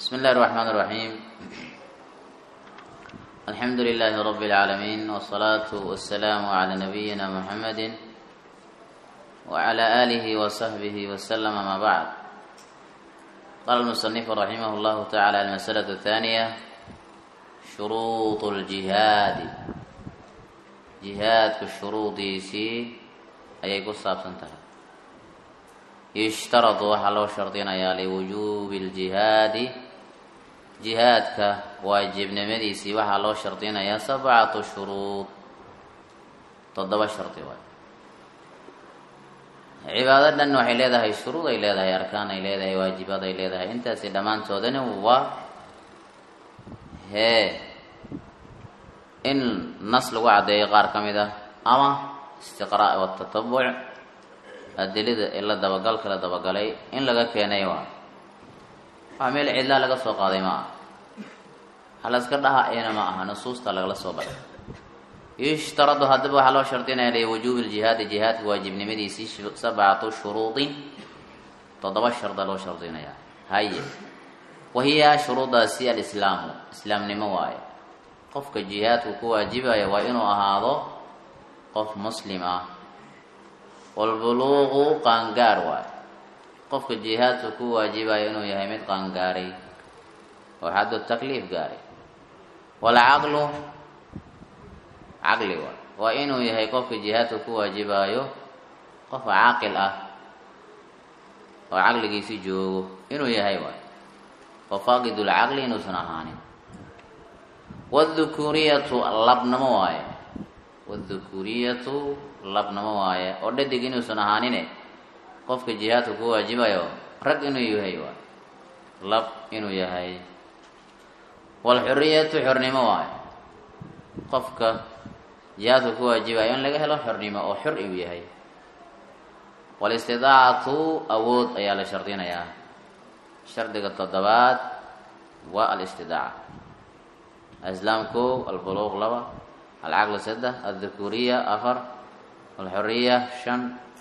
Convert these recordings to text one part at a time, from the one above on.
بسم الله الرحمن الرحيم الحمد لله رب العالمين والصلاة والسلام على نبينا محمد وعلى آله وصحبه وسلم ما بعد قال المصنف رحمه الله تعالى المسألة الثانية شروط الجهاد جهاد كالشروط سي أي قصة سنتها يشترط وحلو شرطين يا لوجوب الجهاد jihaadka waajibnimadiisii waxaa loo shardinayaa sabcatu shuruud toddoba shardi waay cibaado dhan waxay leedahay shuruud ay leedahay arkaan ay leedahay waajibaad ay leedahay intaasi dhammaantoodani waa hee in nas lagu caddeeyo qaar ka mid ah ama istiqraa' watatabuc adilada ee la dabagalka la dabagalay in laga keenay waa waa meel cidlaa laga soo qaaday ma aha halaska dhahaayana ma aha nusuusta lagala soo baxay yushtaradu haddaba waxaa loo shardinaya liwujuubi ljihaadi jihaadka waajibnimadiisii sabcatu shuruudin toddoba sharda loo shardinaya haye wahiya shuruudaasi alislaamu islaamnimo waaye qofka jihaadku ku waajibaya waa inuu ahaado qof muslim ah walbuluuqu qaangaar waaye qofka jihaadka ku waajibayo inuu yahay mid qaangaaray oo xaddu takliif gaaray walcaqlu caqli waay waa inuu yahay qofka jihaadka ku waajibaayo qof caaqil ah oo caqligiisi joogo inuu yahay waay oo faaqidulcaqli inuusan ahaanin wdhukuriyatu labnamo waaye wdhukuriyatu labnamo waaye oo dhadig inuusan ahaanine qofka jihaadka ku waajibayo rag inuu yahay waay lab inuu yahay walxuriyatu xornimo waayo qofka jihaadka ku waajibayo in laga helo xornimo oo xor iu yahay walistidaacatu awood ayaa la shardinayaa shardiga toddobaad waa alistidaaca islaamku albuluuq laba alcaqlu saddex aldhukuriya afar alxuriya shan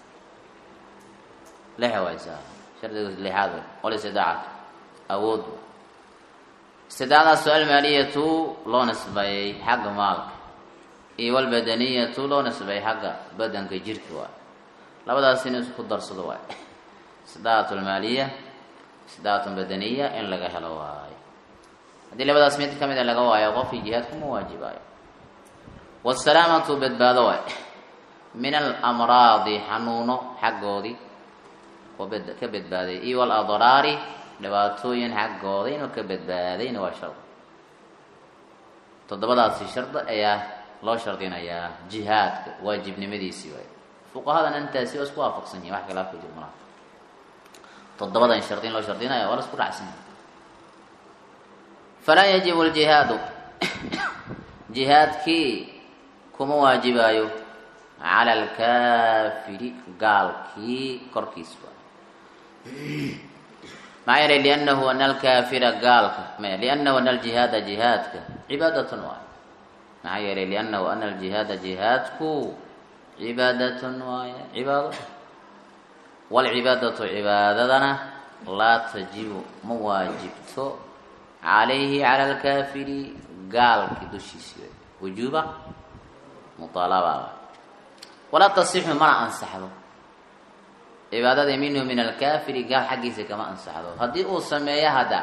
lixa waysaa shardiga lixaad wey walistidaacatu awood istidaacadaas almaaliyatu loo nisbeeyey xagga maalka iyo walbadaniyatu loo nisbeeyey xagga badanka jirka waay labadaas in isku darsado waay istidaacatu almaaliya istidaacatu badaniya in laga helo waayo haddii labadaas mid kamid a laga waayo qofkii jihaadkuma waajibaayo wasalaamatu badbaado waay min alamraadi xanuuno xaggoodii oo ka badbaaday iyo waladraari dhibaatooyin xaggooda inuu ka badbaadayna waa shard toddobadaasi shardi ayaa loo shardinayaa jihaadka waajibnimadiisii waay fuqahadan intaasi waa isku waafaqsan yihin wax khilaaf ka jir malaha toddobadan shardi in loo shardinaya waa la isku dhacsan yahi falaa yajibu ljihaadu jihaadkii kuma waajibaayo cala alkaafiri gaalkii korkiis waay maxaa yeelay liannahu ana alkaafira gaalka liannahu ana aljihaada jihaadka cibaadatun waay maxaa yeelay liannahu ana aljihaada jihaadku cibaadatun waaye cibaado walcibaadatu cibaadadana laa tajibu ma waajibto calayhi cala alkaafiri gaalki dushiisi way wujuuba muaalaba walaa tasixu mana ansaxdo cibaadada minhu min alkaafiri gaal xaggiisa kama ansaxdo haddii uu sameeyo hadda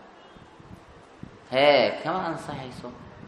hee kama ansaxayso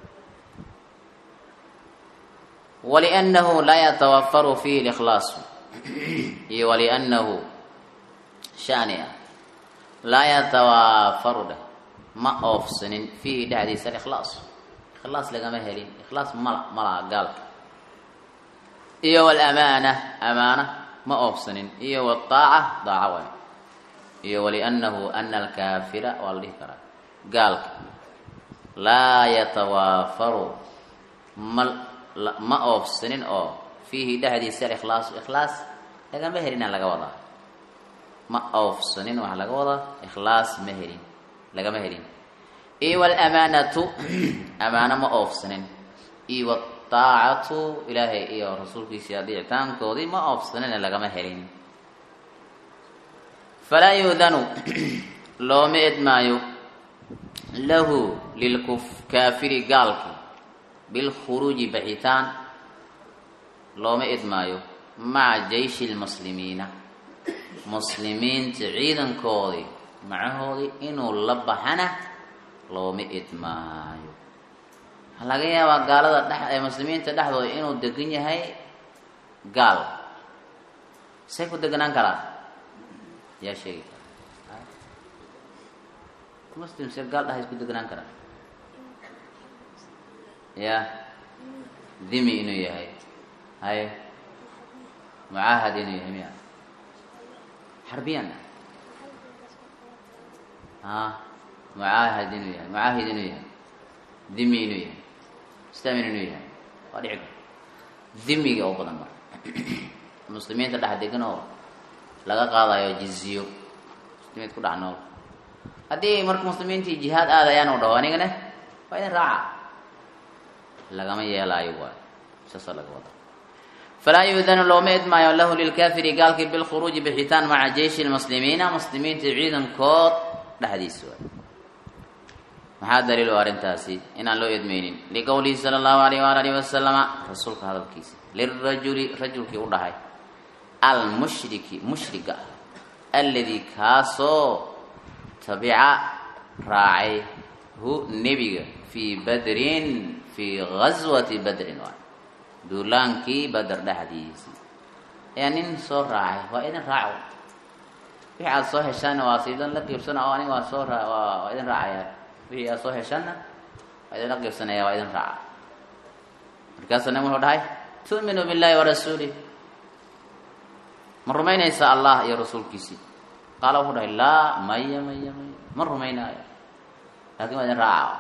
waliannahu laa yatawafaru fiihi likhlaasu iyo waliannahu shani ah laa yatawaafaru dheh ma oofsanin fiihi dhexdiisa alikhlaas ikhlaas lagama helin ikhlaas mala malaha gaalka iyo walamaana amaana ma oofsanin iyo waaaca daaca waay iyo waliannahu ana alkaafira waa la dhihi karaa gaalka laa yatawaafaru ma ma oofsanin oo fiihi dhexdiisa alikhlaasu ikhlaas lagama helina laga wadaa ma oofsanin waxaa laga wadaa ikhlaas ma helin lagama helin iyo walamaanatu amaano ma oofsanin iyo wataacatu ilaahay iyo rasuulkiisii adeecitaankoodii ma oofsanine lagama helin falaa yuudanu looma edmaayo lahu lilkaafiri gaalki bilkhuruuji baxitaan looma idmaayo maca jayshi lmuslimiina muslimiinta ciidankoodii macahoodii inuu la baxana looma idmaayo waxaa laga yaabaa gaalada dhex ee muslimiinta dhexdooda inuu degan yahay gaal say ku deganaan karaa yaa sheegi kara muslim se gaal dhaha isku deganaan karaa ya dimi inuu yahay haye mucaahad inuu yahay miya xarbiyan a mucaahad inuu yahay mucaahid inuu yahay dimi inuu yahay islaamin inuu yahay waa dhici kara dimiga oo badan marka muslimiinta dhex degan oo laga qaadayo jiziyo muslimiinta ku dhex nool haddii marka muslimiintii jihaad aadayaan u dhaho anigana waa idin raaca lagama yeelaayo waay saasa laga wada falaa yuudanu looma idmaayo lahu lilkaafiri gaalkii bilkhuruuji bixitaan maca jeyshi lmuslimiina muslimiinta ciidankood dhexdiisa waay maxaa daliil u arrintaasi inaan loo idmaynin liqowlihi sala allahu alayh waala alihi wasalama rasuulka hadalkiisa lirajuli rajulkii u dhahay almushriki mushriga alladii kaasoo tabica raacay hu nebiga fii badrin fii gaswati badrin waay duulaankii bader dhexdiisii ayaa nin soo raacay waa idin raaco wixii aada soo heshaanna waa siidan la qiibsana oo aniga waa soo raa waa idin raacaya wixii aada soo heshaanna waa idinla qiibsanaya waa idin raaca markaasuu nin wuxuu dhahay tu'minu billahi wa rasuulih ma rumaynaysa allah iyo rasuulkiisii qaala wuxuu dhahay laa maya maya maya ma rumaynaayo laakin waa idin raaca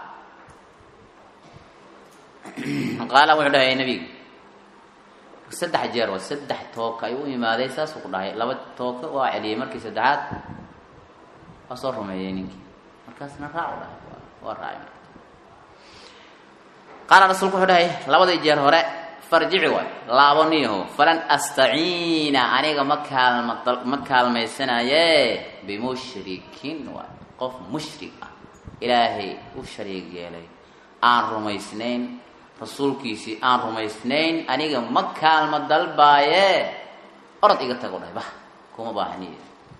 qaala wuxuu dhahay nebiga saddex jeer waa saddex tooka ayuu u imaaday saasuu ku dhahay laba tooka waa celiyey markii saddexaad waa soo rumeeyey ninkii markaasna raac u dhahay waa raacay marka qaala rasuulku wuxuu dhahay labadii jeer hore farjici waay laabaniyaho falan astaciina aniga ma kaalma ma kaalmaysanaye bimushrikin waay qof mushrik ah ilaahay u shariig yeelay aan rumaysnayn rasuulkiisii aan rumaysnayn aniga ma kaalma dalbaaye orod iga tago dhahay bah kuma baahniy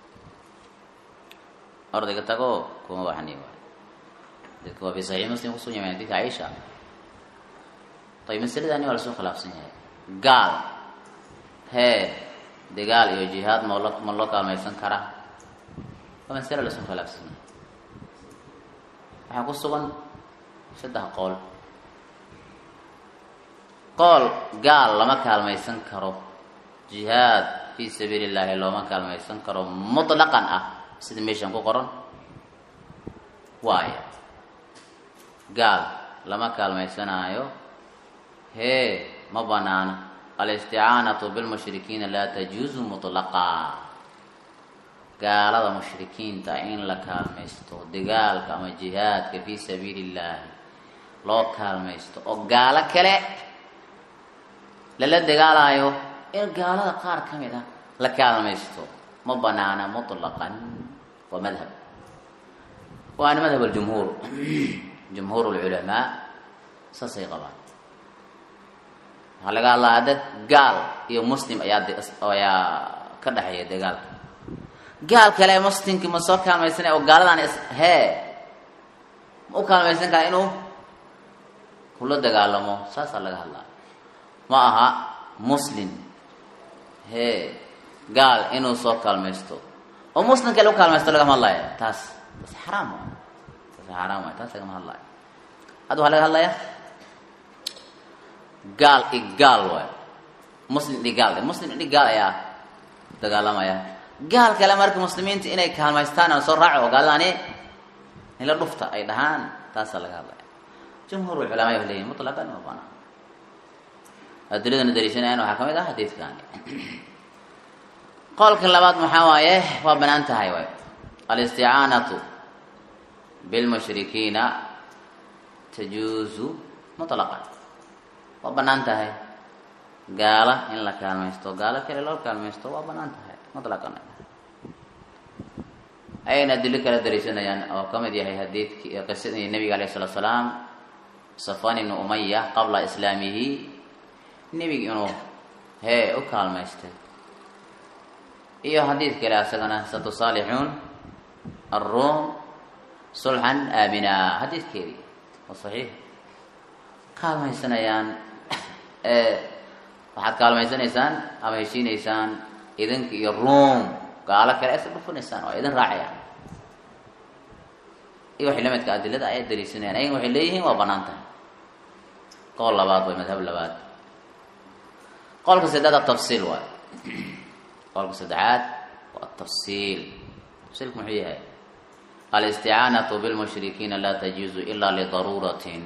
orod iga tago kuma baahniy waay dadka waa fi saxiix muslim kusugan yahay xadiidka caisha ayb masaladani waa lasoo khilaafsan yahay gaal hee dagaal iyo jihaad malo ma loo kaalmaysan karaa waa masale lasoo khilaafsan yahay waxaa ku sugan saddex qool qool gaal lama kaalmaysan karo jihaad fii sabiili illaahi looma kaalmaysan karo mutlaqan ah sida meeshan ku qoran waaya gaal lama kaalmaysanaayo hee ma banaana alisticaanatu bilmushrikiina laa tajuuzu mutlaqa gaalada mushrikiinta in la kaalmaysto dagaalka ama jihaadka fii sabiili illaahi loo kaalmaysto oo gaalo kale lala dagaalaayo in gaalada qaar ka mid ah la kaalmaysto ma banaana mutlaqan waa madhab waana madhab aljumhuur jumhuur lculamaa saasay qabaan waxaa laga hadlaa hadda gaal iyo muslim ayaa ayaa ka dhexeeya dagaalka gaal kale muslimkii ma soo kaalmaysanaya oo gaaladan is hee ma u kaalmaysan karaa inuu kula dagaalamo saasaa laga hadlaa ma aha muslim hee gaal inuu soo kaalmaysto oo muslim kale u kaalmaysto lagama hadlaya taas taas xaraam waay taas xaraam waay taas lagama hadlaya hadda waxaa laga hadlaya gaal i gaal waay muslim i gaal muslim i gaal ayaa dagaalamaya gaal kale marka muslimiinta inay kaalmaystaan oo soo raaco oo gaaladani ila dhufta ay dhahaan taasaa laga hadlaya jumhuur culamaa waxay leeyihin mutlaqan ma banaa adiladana daliishanayan waxaa ka mid ah xadiidkani qolka labaad maxaa waaye waa banaan tahay waay alisticaanatu bilmushrikiina tajuuzu mutlaqan waa banaan tahay gaala in la kaalmaysto gaalo kale loo kaalmaysto waa banaan tahay mutlaqan ayayna adilo kala dariisanayaan oo ka mid yahay hadiidki qisadii nabiga alayh salatu salaam safwan ibnu umaya qabla islaamihi nebiga inuu hee u kaalmaystay iyo xadiid kale asagana satusaalixuun aلrum sulxan aamina xadiidkeedii oo saxiix kaalmaysanayaan waxaad kaalmaysanaysaan ama heshiinaysaan idinka iyo ruum gaalo kale aysa dhufanaysaan oo idin raacayaan iyo waxay lamidka adilada ayay daliishanayaan ayaga waxay leeyihiin waa banaan tahay qool labaad way madhab labaad qolka saddexaad atafsiil waay qolka saddexaad waa atafsiil tafsiilku muxuu yahay alisticaanatu bilmushrikiina laa tajuuzu ila lidaruuratin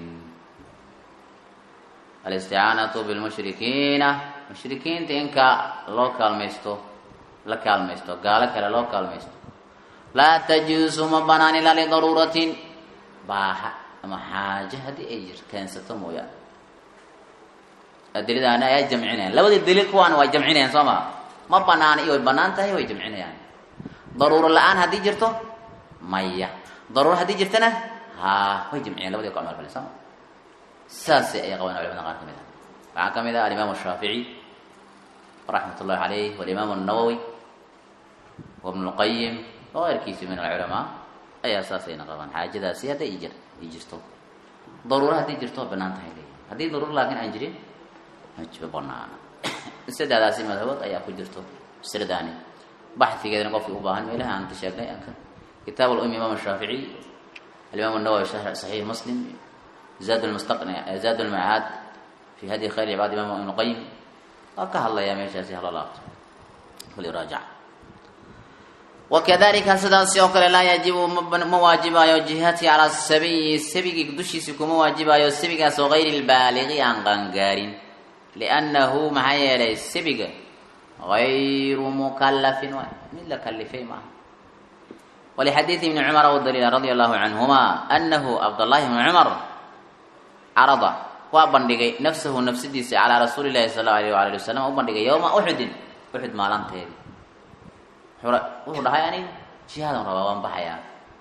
alisticaanatu bilmushrikiina mushrikiinta inka loo kaalmaysto la kaalmaysto gaalo kale loo kaalmaysto laa tajuusu ma banaan ilaa lidaruuratin baaha ama xaajo haddii ay jir keensato mooyaane adiladaana ayaa jamcinayaan labadii daliil kuwaana waa jamcinayaan soo maa ma banaana iyo way banaan tahay way jamcinayaan daruuro la-aan haddii jirto maya daruuro haddii jirtana ha way jamciyaan labadii ku camal falen sooma saasay ayay qabaan culamada qaar ka mid ah waxaa ka mid ah alimaam shaafici raxmat ullahi caleyh walimaam الnawowi wabn اlqayim wakeyrkiisi min alculamaa ayaa saasayna qabaan xaajadaasi hadday jir ay jirto daruuro haddii jirto waa banaan tahay leeyahy haddii daruuro laakiin aan jirin ma banaana saddexdaasi madhabood ayaa ku jirto masladaani baxigeedana qofkii u baahan meelaha aan sheegnay anka kitaab alum imaam shaafici alimaam nawowi saxiix muslim zaad lmustaqni zaad lmacaad fi hadi khayr cibaad imam ibnu qayim waa ka hadlayaa meeshaasi hala laabto kuliraajac wakadalika sidaasi oo kale laa yajibu ma waajibaayo jihati calaa sabiyi sabigii dushiisi kuma waajibaayo sabigaas oo gayri lbaaliqi aan qangaarin liannahu maxaa yeelay sabiga gayru mukalafin waay mid la kalifay maaha walixadiidi ibni cumar u daliila radia allahu canhuma anahu cabdllahi ibni cumar carada waa bandhigay nafsahu nafsadiisa calaa rasuuli llahi sal allahu alayh waala ali wasalam u bandhigay yowma uxudin uxud maalanteedi wuxuu dhahay aniga jihaadan rabaa waan baxayaa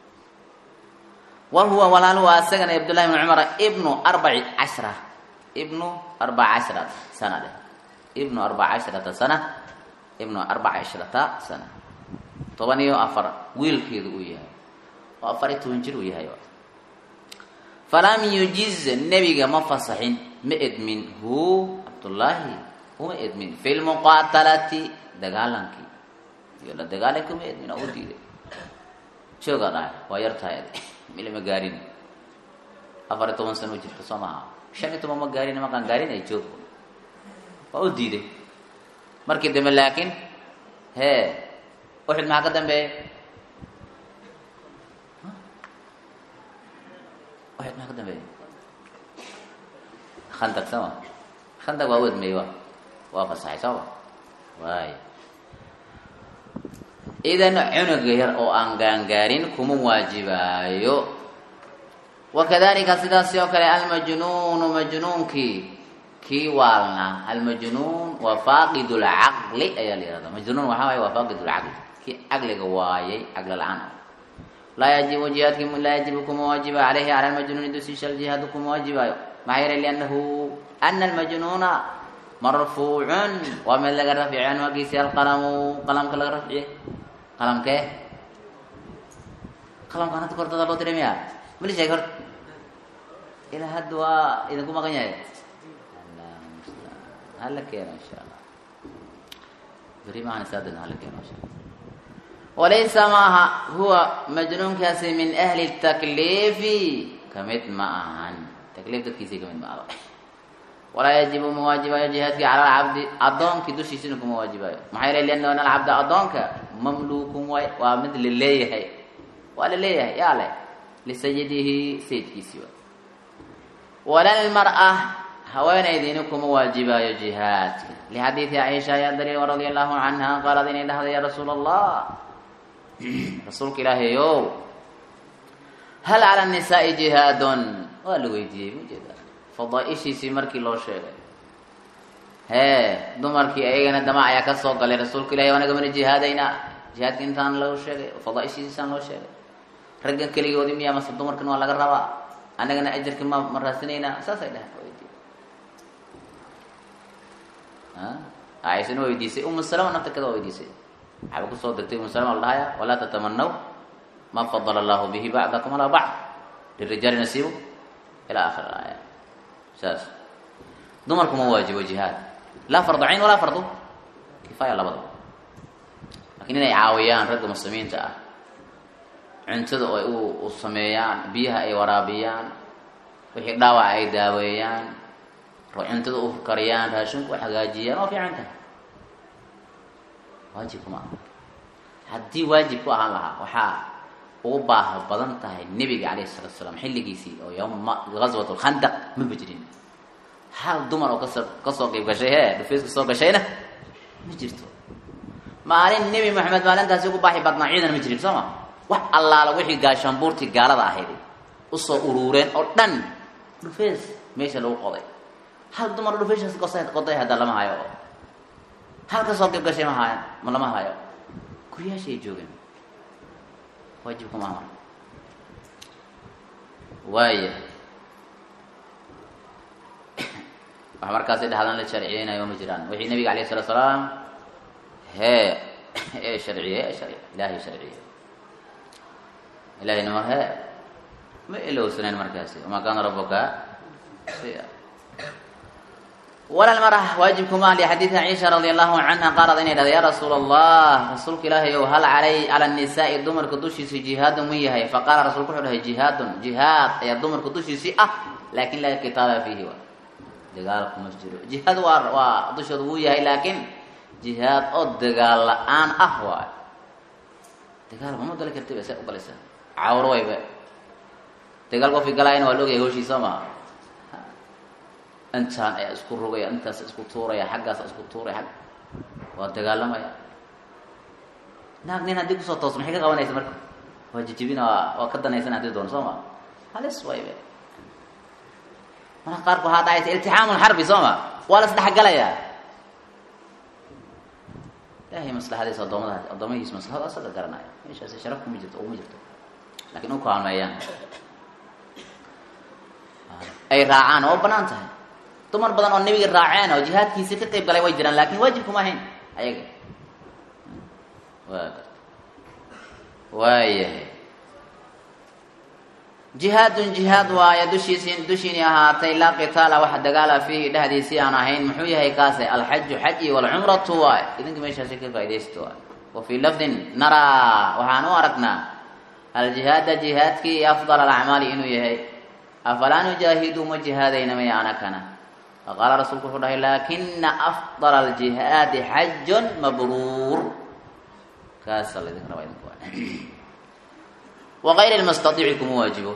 wa huwa walaaluhu asagana cabdullahi ibni cumar ibnu arbaci cashra ibnu arbaca cashrata sana dheh ibnu arbaca cashrata sana ibnu arbaca cashrata sana toban iyo afar wiilkeedu uu yahay oo afar iyo toban jir uu yahay falam yujiz nebiga ma fasaxin ma edmin hu cabdullaahi uma edmin fi lmuqaatalati dagaalankii iyo la dagaalanki uma edmin oo u diiday joogaa dhahay waa yar tahay mili ma gaarin afar iyo toban sano u jirta soo maha shan iyo toban ma gaarin maqaan gaarin ay joog waa u diiday markii dambe laakiin hee uxud maxaa ka dambeeya uxud maxaa ka dambeeya khandag sama khandag waa wedmey wa waa fasaxay sooma waay idan cunuga yar oo aan gaangaarin kuma waajibaayo wakadalika sidaasi oo kale almajnuunu majnuunkii kii waalna almajnuun waa faaqid lcaqli ayaa la yihahda majnuun waxaa waay waa faaqid lcaqli kii caqliga waayay caqli la-aan laa yajibu jihaadki laa yajibu kuma waajiba caleyhi cala lmajnuuni dusisha jihaadu kuma waajibaayo maxaa yeelay liannahu ana almajnuuna marfuucun waa mid laga rafciy canhu aggiisi alqalamu qalamka laga rafciye qalamkee qalamkaan hadda kordada loo diray miya mali sheeg horta ilaa hadda waa idinku maqan yahay hala keeno insha allah beri maahan saadana hala keeno insha allah walaysa maaha huwa majnuunkaasi min ahli takliifi kamid ma ahan takliif dadkiisii kamid ma aha walaa yajibu ma waajibaayo jihaadkii cala alcabdi addoonkii dushiisina kuma waajibaayo maxaa yeelay liannahu an alcabda addoonka mamluukun waay waa mid la leeyahay waa la leeyahay yaa leh lisayidihi sayidkiisii waay wala lmar'a haweenaydiina kuma waajibaayo jihaadka lixadiidi caiisha ayaa daliil radia allahu canha qaalad inay dhahday ya rasuula allah rasuulka ilaahay ow hal cala nisaai jihaadun waa la weydiiyey mujeeda fadaaishiisii markii loo sheegay hee dumarkii ayagana damac ayaa ka soo galay rasuulka ilahi anaga mana jihaadaynaa jihaadka intaan loo sheegay fadaaishiisaan loo sheegay raggan keligoodi miyaa mase dumarkan waa laga rabaa annagana ajarka ma ma raasinaynaa saasay dhaheen weydiye caaishana waa weydiisay umu salama nafta kada waa weydiisay waxaaba kusoo degtay umu salama la dhahaya walaa tatamanaw ma fadala allahu bihi bacdakum alaa bacd lirijaali nasiibu ilaa akhir aaya saas dumarku ma waajibo jihaad laa fardu cayn walaa fardu kifaaya labadaba lakin inay caawiyaan ragga muslimiinta ah cuntada oo ay u sameeyaan biyaha ay waraabiyaan wixii dhaawac ay daaweeyaan cuntada u kariyaan raashinku u hagaajiyaan waa fiican tahay waajibku ma aha haddii waajib ku ahaan lahaa waxaa ugu baaha badan tahay nebiga calayhi salatu salaam xilligiisii oo yowma gaswat lkhandaq maba jirin hal dumar oo kasoo kasoo qeyb gashay hee dhufeysku soo gashayna ma jirto maalin nebi maxamed maalintaasi ugu baaxi badnaa ciidan ma jirin soo ma wax allaala wixii gaashaanbuurtii gaalada ahayd usoo uruureen oo dhan dhufeys meesha lagu qoday hal dumar dhufeyshaas gosa qoday hadda lama hayo oo hal kasoo qeyb gashay ma haayan ma lama hayo guryaasha ay joogeen waajibka maamar waaya wax markaasi dhahdan la sharciyeynayo ma jiraan wixii nabiga alayh salatu salaam hee ee sharciye ee sharci ilaahay sharciye ilahayna mar hee ma ilowsanayn markaasi wamaa kaana rabuka wala lmara waajibkuma lixadiidi ciisha radi allahu canha qaalad inay dhahda ya rasuul allah rasuulka ilaahay ow hal calay cala nisaai dumarka dushiisi jihaadun ma yahay faqaala rasulku wuxuu dhahay jihaadun jihaad ayaa dumarka dushiisii ah laakin laa kitaaba fiihi wa dagaalku ma jiro jihaad waa waa dushooda wuu yahay laakiin jihaad oo dagaal la-aan ah waay dagaal mama gali kartiba see ugalaysaa cawro wayba dagaal qofki galaayana waa la ogaya hawshiisa maha intaan ayaa isku rogaya intaas isku tuuraya xaggaas isku tuuraya ag waa dagaalamaya naag nin haddii kusoo toos maxay ka qabanaysa marka waa jijibina waa waa ka danaysan haddii doono soo ma halis waybe marka qaarku waxaa dhacaysa iltixaamun xarbi soo ma waa la isdhexgalayaa ilahay maslaxadiisa adoomada addoomahiis maslaxada asaga garanaya meeshaasi sharaf kuma jirto uma jirto lakin u kaalmeeyaan ay raacaan oo banaan tahay dumar badan oo nebiga raaceen oo jihaadkiisi ka qayb galay way jiraan lakin waajibkuma ahayn ayaga wa waayahay jihaadun jihaad waaye dushiisi dushiini ahaatay laa qitaala wax dagaala fiihi dhexdiisii aan ahayn muxuu yahay kaase alxaju xaji walcumratu waay idinka meeshaasi ka faa'idaysto waay wa fii lafdin naraa waxaan u aragnaa aljihaada jihaadkii afdal alacmaali inuu yahay afalaa nujaahidu ma jihaadayna may anakana faqaala rasuulku wuxuu dhahay laakina afdal aljihaadi xajun mabruur kaasa laydinka rabaa idinku wغayr اlmustaiici kuma waajibo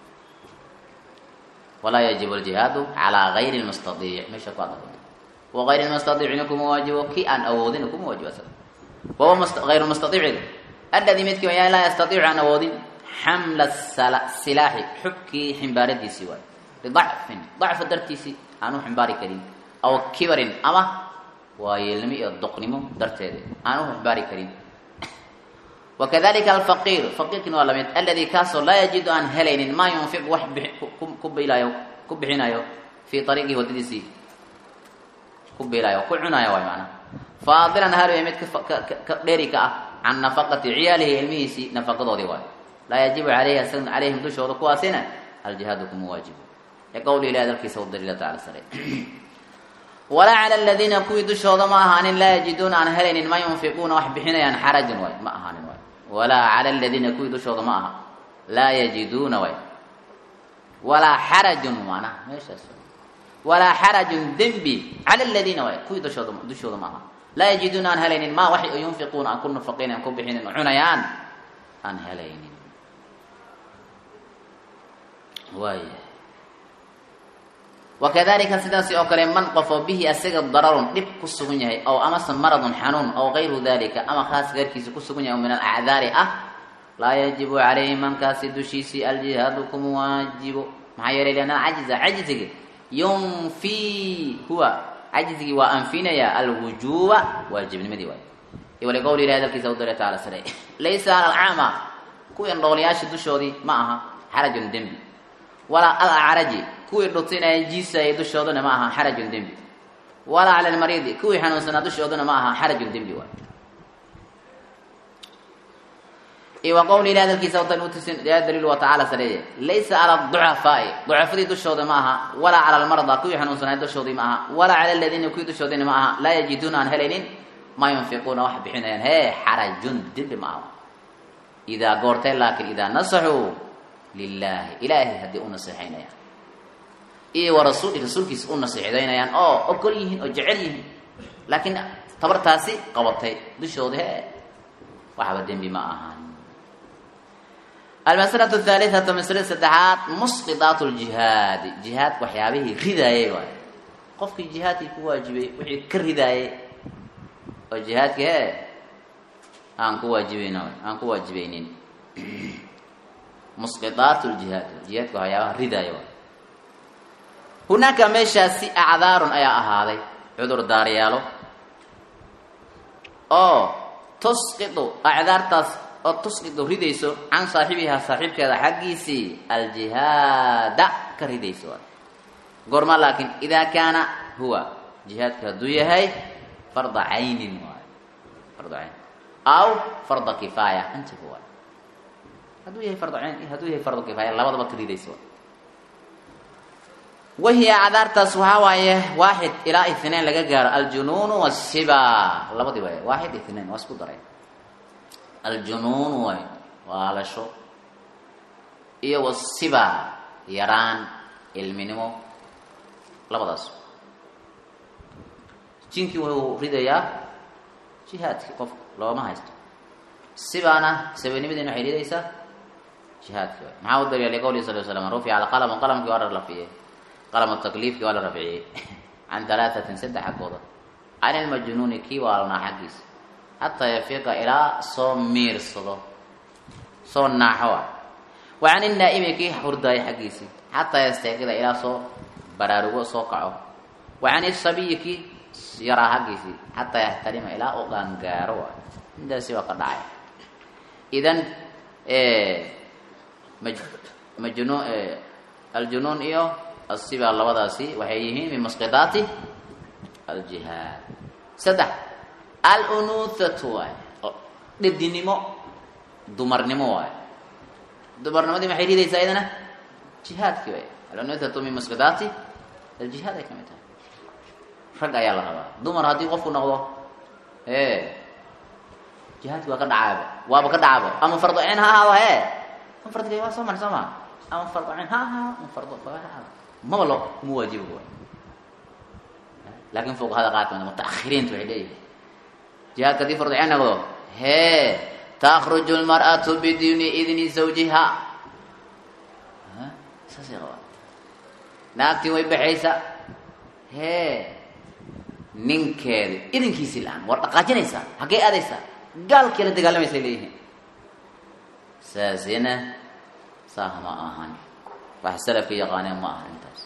walaa yajibu اljihaadu calىa gayri اlmustaiic meesha ku adao wagayr اlmustaiicina kuma waajibo ki aan awoodin kuma waajibo asaga wahuwa ayr mustaiiciga aladi midkii wayaa laa yastaiicu aan awoodin xamla silaaxi xubkii ximbaaradiisii waay lidacfin dacfa dartiisii aan u ximbaari karin aw kibarin ama waayeelnimo iyo doqnimo darteeda aan u ximbaari karin wakadalika alfaqiir faqiirkin waa lamid aladi kaasoo laa yajidu aan helaynin maa yunfiq wax ku bilayo ku bixinayo fii ariiqihi waddadiisii ku bilayo ku cunayo waay maanaa faadilan hal mid ka dheeri ka ah can nafaqati ciyaalihi ilmihiisii nafaqadoodii waay laa yajibu alayhi calayhim dushooda kuwaasina aljihaadu kuma waajibo liqowli ilahi dalkiisa daliila tacala sare walaa cala aladiina kuwii dushooda ma ahaanin laa yajiduuna aan helaynin ma yunfiquuna wax bixinayaan xarajun waay ma ahaanin waay walaa cala aladiina kuwii dushooda ma aha laa yajiduuna waay walaa xarajun maanaha meeshaas walaa xarajun dembi cala aladiina waay kuwii dushooda dushooda ma aha laa yajiduuna aan helaynin ma wax yunfiquuna aan ku nafaqaynin aan ku bixinin oo cunayaan aan helaynin waaya wakadalika sidaasi oo kale man qofoo bihi asaga dararun dhib ku sugan yahay ow amase maradun xanuun ow gayru dalika ama khaas gaarkiisa ku sugan yahay oo min alacdaari ah laa yajibu calayhi mankaasi dushiisii aljihaadu kuma waajibo maxaa yeelay lianna cajiza cajzigi yunfii huwa cajzigii waa anfinaya alwujuuba waajibnimadii waay waliqowli ilahi hadalkiisa u dara taala sare laysa ala alcaama kuwii indhoolayaasha dushoodii ma aha xarajun dembi walaa al acraji kuwii dhutinaya jiisayay dushooduna ma aha xarajun dembi walaa cala almariidi kuwii xanuunsanaa dushooduna ma aha xarajun dembi waay iyo wa qowli ilahi hadalkiisa utan utusin yaa daliil wa tacaala sareeye laysa cala ducafaai ducafadii dushooda ma aha walaa cala almarda kuwii xanuunsanaa dushoodii ma aha walaa cala aladiina kuwii dushoodina ma aha laa yajiduuna aan helaynin ma yunfiquuna wax bixinayaan hee xarajun dembi ma aha idaa goortay laakin idaa nasaxuu lilaahi ilaahay haddii u naseexaynayaan iyo wa rasuuli rasuulkiisa u naseexdaynayaan oo ogol yihiin oo jecel yihiin laakiin tabartaasi qabatay dushooda hee waxba dembi ma ahaan almaslatu thaalitatu maslada saddexaad musqidaat ljihaadi jihaad waxyaabihii ridaayay waay qofkii jihaadkii ku waajibay wixii ka ridaayay oo jihaadki hee aan ku waajibayn aan ku waajibaynin musqidaat ljihaad jihaadka waxyaabaha ridaaya waay hunaaka meeshaasi acdaarun ayaa ahaaday cudur daaryaalo oo tusqidu acdaartaas oo tusqidu ridayso can saaxibihaa saaxiibkeeda xaggiisii aljihaada ka ridayso waay goorma laakiin idaa kaana huwa jihaadka hadduu yahay farda caynin waay farda cayn aw farda kifaaya intiba waay hadduu yahay farda cayn hadduu yahay farda kifaaya labadaba ka ridayso waay wahiya acdaartaas waxaa waaye waaxid ilaa itnain laga gaaro aljunuunu wasiba labadii waay waaxid itnain waa isku daray aljunuun waay waalasho iyo wasiba yaraan ilminimo labadaas jinkii wuxuu ridayaa jihaadkii qof looma haysto sibaana sabanimadiina waxay ridaysaa jihaadkii waay maxaa u daliya liqowlihi sal slam rufica alqalamu qalamkii waa la rafciyey qalam takliifkii waa la rafciyey can halaatatin saddex xaggooda can ilmajnuuni kii waalnaa xaggiisa xataa yafiiqa ilaa soo miirsado soo naaxo ah wa can inaa'imi kii hurdaaya xaggiisii xataa yastayqida ilaa soo baraarugo soo kaco wa can isabiyi kii yaraa xaggiisii xataa yaxtarima ilaa uu qaangaaro waay intaasi waa ka dhacay idan majnu aljunuun iyo asiba labadaasi waxay yihiin min masqidaati aljihaad saddex alunuthatu waay dhedinimo dumarnimo waay dumarnimadii maxay ridaysaa iyadana jihaadkii waay alunuthatu min masqidaati aljihaad ay kamid tahay rag ayaa la rabaa dumar haddii qofku noqdo e jihaadki waa ka dhacaaba waaba ka dhacaba ama fardo cin ha ahaado he ama fardo waa soo mari soo maa ama fardo cin ha ahaado ama fardo ha ahaado maba lo kuma waajiba waay laakin fuqahada qaar kamid mutaahiriinta waxay leeyihin jihaadka hadii fardo cin noqdo hee takruju lmar'atu biduuni idni zawjiha saasay qabaa naagtii way baxaysa hee ninkeeda idinkiisii la-aan war dhaqaajinaysaa haggee aadaysaa gaalkii la dagaalamaysa leeyihiin saasina saah ma ahan wax salafka yaqaaneen ma aha intaas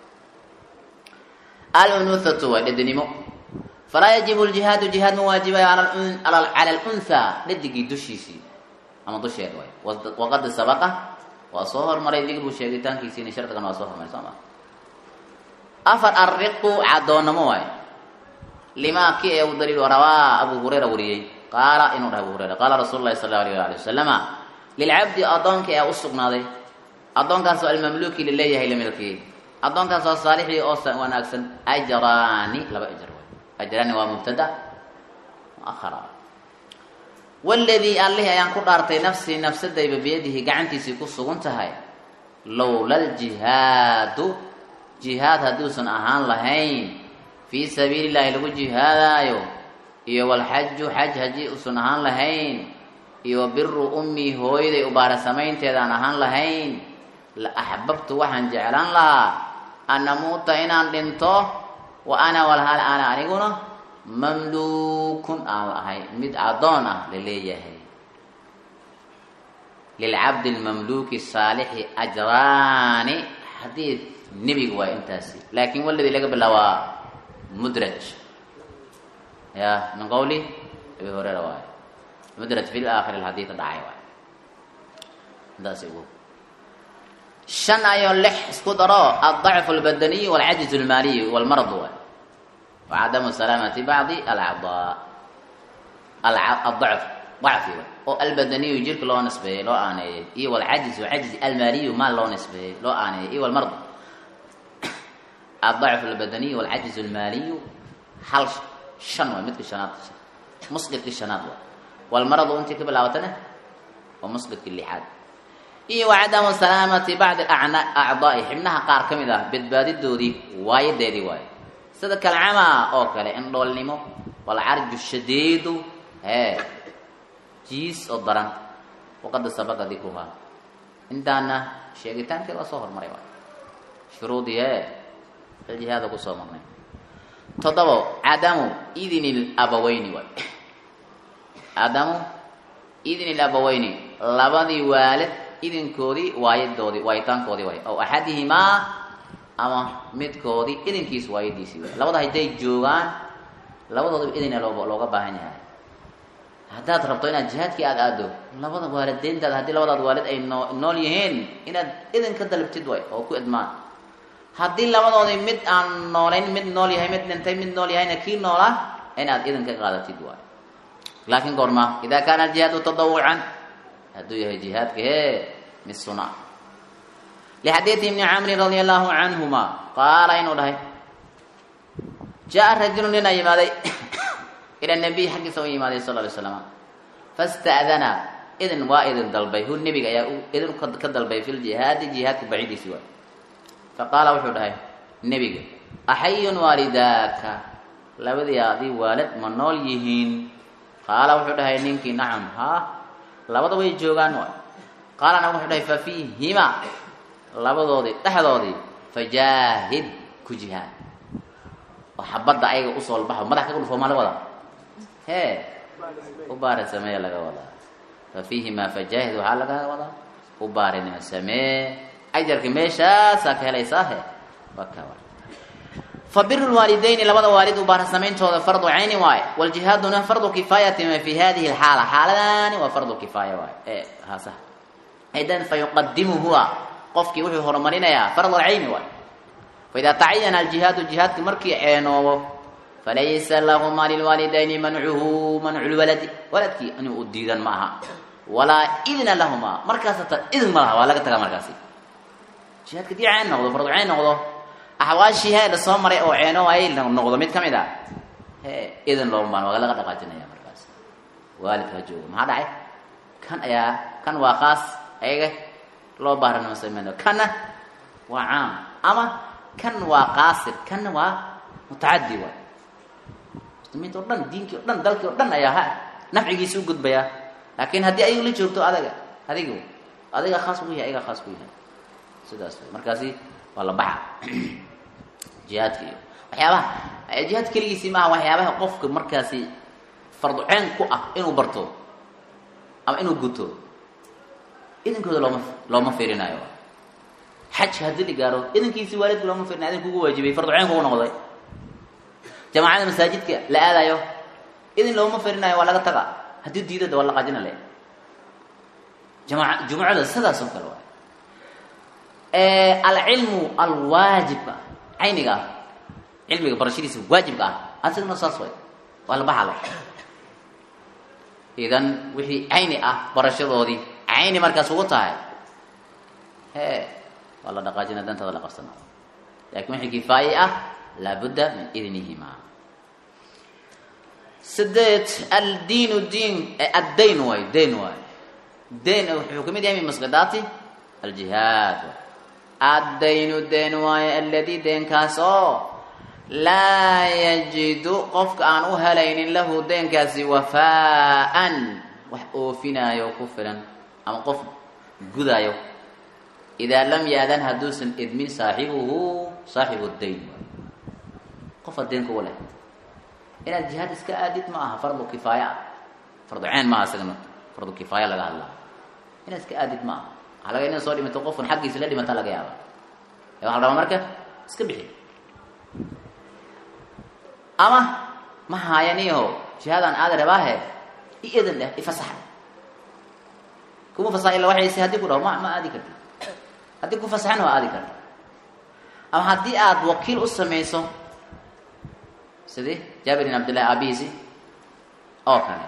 alunuthatu waa dhedinimo falaa yajibu ljihaadu jihaad ma waajibayo cala lunhaa dhadigii dushiisii ama dusheed way waqad sabaqa waa soo hormaray digru sheegitaankiisiina shardigan waa soo hormaray soo ma afar arriqu cadoonnamo waay limaa ki ee u daliil rawaa abu hurayra wariyey qaala inuu dhahay abu hurayra qaala rasuulu lahi sala allahu alayh ali wasalama lilcabdi addoonka ee u sugnaaday addoonkaasoo almamluuki laleeyahay lamilkii addoonkaasoo saalixii oo wanaagsan ajraani laba ajr way ajraani waa mubtada muahara waladii allihii ayaan ku dhaartay nafsii nafsadayba biyadihi gacantiisii ku sugan tahay lowla ljihaadu jihaad hadduusan ahaan lahayn fii sabiili llahi lagu jihaadaayo iyo walxaju xaj haddii uusan ahaan lahayn iyo wa biru ummii hooyaday ubaara samaynteedaan ahaan lahayn la axbabtu waxaan jeclaan lahaa an amuuta inaan dhinto wa ana walhal ana aniguna mamluukun aan ahay mid addoon ah la leeyahay lilcabdi lmamluuki saalixi ajraani xadiid nebiga waa intaasi laakiin waladii laga bilaabaa mudraj ya min qawli abi hureyra waayo mudraj fi laakhir alxadiid dhacay waayo intaasi ugu shan ayoo lix isku daro aldacfu albadaniy walcajiz almaaliy walmarad waay wacadamu salaamati bacdi alacdaa aldacf dacfi waay oo albadaniyu jirka loo nisbeeyey loo aaneeyey iyo walcajizu cajiz almaaliyu maal loo nisbeeyey loo aaneeyey iyo walmarad aldacfu albadaniy walcajiz almaaliyu hal shan waay midka shanaad musqidki shanaad waay walmaradu intii ka bilaabatana waa musqidki lixaad iyo wacadamu salaamati bacdi acdaai xibnaha qaar ka mid ah badbaadidoodii waayadeedii waaye sida kalcamaa oo kale indhoolnimo walcarju shadiidu hee jiis oo daran waqada sabaqa dikruhaa intaana sheegitaankeed waa soo hormaray waay shuruudii hee jihaada kusoo marnay toddobo cadamu idni labaweyni waay cadamu idni labaweyni labadii waalid idinkoodii waayadoodii waayitaankoodii waay aw axadihimaa ama midkoodii idinkiis waayadiisii waay labada hadday joogaan labadoodaba idina loo looga baahan yahay haddaad rabto inaad jihaadkii aada aado labada waalideyntaada haddii labadaad waalid ay noo nool yihiin inaad idin ka dalabtid waay oo ku idmaan haddii labadoodii mid aan noolayn mid nool yahay mid dhintay mid nool yahayna kii noolaa inaad idin ka qaadatid waay laakiin goorma idaa kaana aljihaadu tadawucan hadduu yahay jihaadka hee mid suna lixadiidi ibni camrin radia allahu canhuma qaala inuu dhahay jaa rajulu nin a yimaaday ila nabiy xaggiisa u yimaaday sal ly slama fasta'dana idin waa idin dalbay hu nebiga ayaa idin ka dalbay fi ljihaadi jihaadka bacidiisi waay faqaala wuxuu dhahay nebiga axayun waalidaaka labadii adii waalid ma nool yihiin qaala wuxuu dhahay ninkii nacam haa labada way joogaan waay qaalana wuxuu dhahay fa fiihima labadoodii dhexdoodii fajaahid ku jihaad oo xabadda ayaga usoo lbaxo madax kaga dhufo maa la wadaa hee u baari sameeya laga wadaa fa fiihimaa fajaahid waxaa laga wadaa u baarinima samee ajarka meeshaasaa ka helaysaahe waka fa biru lwaalidayni labada waalid u baara samayntooda fardu cayni waaye waljihaaduna fardu kifaayatin fi hadihi lxaala xaaladani waa fardu kifaaya waay e haasa idan fa yuqadimu huwa qofkii wuxuu horumarinayaa fard alcayni waay faida tacayana aljihaadu jihaadki markii ceenoobo falaysa lahuma lilwaalidayni mancuhu mancu lwaladi waladkii inuu u diidan ma aha walaa idna lahuma markaas hata idin ma laha waa laga tagaa markaasi jihaadka dii ceen noqdo fardu cayn noqdo axwaashii hee la soo maray oo ceeno ay noqdo mid ka mid a he idin looma baan waa laga dhaqaajinaya markaas waalidka ha joogo maxaa dhacay kan ayaa kan waa khaas ayaga loo baaranimo sameyn kanna waa caam ama kan waa qaasir kanna waa mutacadi waay muslimiinta o dhan diinkii o dhan dalkii o dhan ayaa ha nafcigiisa u gudbayaa laakiin haddii ayagu la joogto adaga adigu adiga khaas ku yahay ayaga khaas ku yahay sidaas way markaasi waa la baxa jihaadka iyo waxyaabaha jihaad keligiisii maaha waxyaabaha qofka markaasi farduceen ku ah inuu barto ama inuu guto idinkooda looma looma fiirinayo xaj haddii la gaaro idinkiisii waalidka looma fiirinayo idin kugu waajibay farduceen kugu noqday jamaacada masaajidka la aadayo idin looma fiirinayo waa laga taga haddii diidada waa la qaajina le jamaca jumucada sidaas oo kale waay alcilmu alwaajibka cayniga ah cilmiga barashadiisa waajibka ah asigna saas way waa la baxala idan wixii cayni ah barashadoodii cayni markaas ugu tahay he waa la dhaqaajina dantada la qabsana lakin wixii kifaaye ah laabudda min idnihima sideed aldiinu diin addayn waay dayn waay dayn wuxuu kamid yahay min masqidaati aljihaad waay addaynu deen waayo alladii deenkaas oo laa yajidu qofka aan u helaynin lahu deenkaasi wafaa'an wax oofinaayo ku filan ama qof gudaayo idaa lam yaadan hadduusan idmin saaxibuhu saaxibu dayn qofa deen kugu leh inaad jihaad iska aadid ma aha fardu kifaaya ah fardu ceen maaha isagana fardu kifaaya laga hadlaa inaad iska aadid ma aha waxaa laga ina soo dhimato qofkan xaggiisa la dhimata laga yaaba ee waxa la rabaa marka iska bixi ama ma haayaniho jihaadaan aada rabaahe i edan dheh ifasaxa kuma fasaxa illa waxayse haddii ku dhaho ma ma aadi karti haddii ku fasaxana waa aadi karta ama haddii aada wakiil u samayso sidii jaabir bin cabdillahi aabihiisi oo kale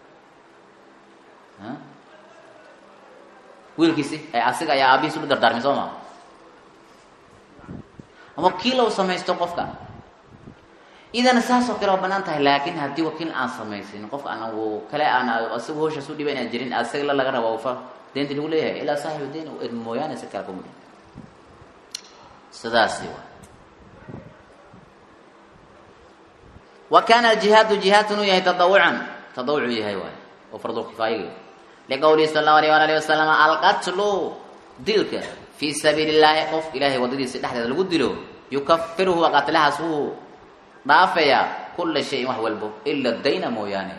wiilkiisi ee asiga ayaa aabihiis u dardaarmay soo maa wakiil u samaysto qofka idana saas oo kale waa banaan tahay laakin haddii wakiil aan samaysin qofka aan kale aan isaga hawshaas u dhiba inaan jirin asaga la laga raba fa deynta lagu leeyahay ilaa saaxibu deyn u ed mooyaane si kale kuma sidaasi wa wa kana aljihaadu jihaadkun uu yahay tadawucan tadawuc uu yahay waay oo fardulkifaayigi liqowlihi sala allahu alayh waala alihi wasalam alqatlu dilka fii sabiili illaahi qof ilaahay waddadiisa dhexdeeda lagu dilo yukafiruhu qatlahaas wuu dhaafayaa kula shayin wax walbo ila dayna mooyaane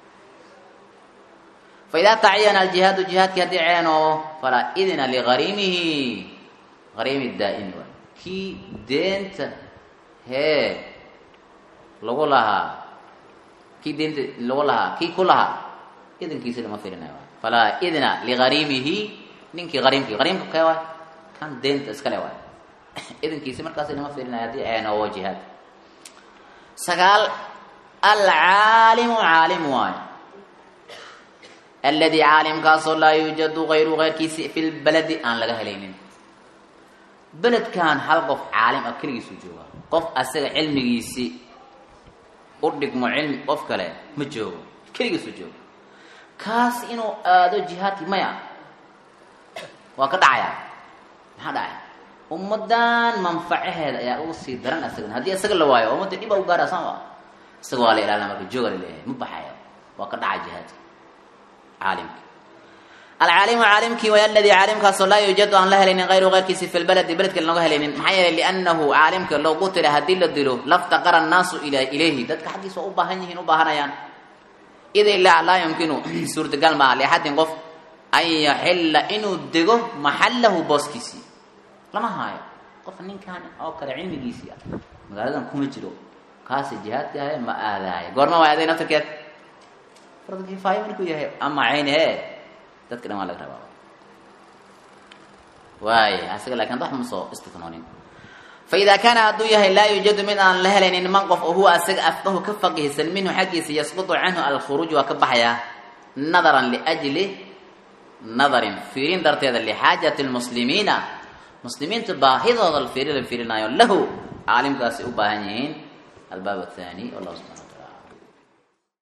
faidaa tacayana aljihaadu jihaadkii haddii ceenoobo falaa idna liariimihi ariimi daa'imi waay kii deenta hee lagu lahaa kii deenta lagu lahaa kii ku lahaa idankiisa lama filinayo falaa idna liariimihi ninkii ariimkii ariimka kee waay kan deenta iskale waay idankiisi markaas lama filinayo haddii ceenoobo jihaad sagaal alcaalimu caalim waayo aladi caalimkaasoo laa yuujadu ayru keyrkiisi fi lbaladi aan laga helaynin beledkan hal qof caalim ah keligiisuu jooga qof asaga cilmigiisi u dhigmo cilmi qof kale ma joogo keligiisuu jooga kaas inuu aado jihaadki maya waa ka dhacaya maxaa dhacaya ummadan manfacaheeda ayaa ugu sii daran asagan haddii isaga la waayo ummadda dhib a u gaara saan isaga waa la ilaalina marka jooga la leeyahay ma baxayo waa ka dhaca jihaadka caalimki alcaalimu caalimkii way aladii caalimkaasoo laa yuujadu aan la helaynin ayru keyrkiisi fi lbaladi beledka lanoga helaynin maxaa yeelay liannahu caalimka loo qutila haddii la dilo laftaqara annaasu ila ilayhi dadka xaggiisa waa u baahan yihiin u baahanayaan ida ilaa laa yumkinu suurtagal maaha liaxadin qof an yaxilla inuu dego maxallahu booskiisii lama haayo qof ninkan oo kale cilmigiisii ah magaaladan kuma jiro kaasi jihaadka ahe ma aadaayo goorma waa aday naftarkeed fardkifaayo markuu yahay ama cayn he dadka dhan waa laga rabaa waay asaga lakin wax ma soo istifnoonin faida kaana hadduu yahay laa yuujadu mid aan la helaynin man qof oo huwa asaga afqahu ka faqihsan minhu xaggiisa yasqutu canhu alkhuruuj waa ka baxayaa nadaran liajli nadarin fiirin darteeda lixaajati lmuslimiina muslimiinta baahidooda fiiri la fiirinaayo lahu caalimkaasi u baahan yihiin albaab athani wallah subaa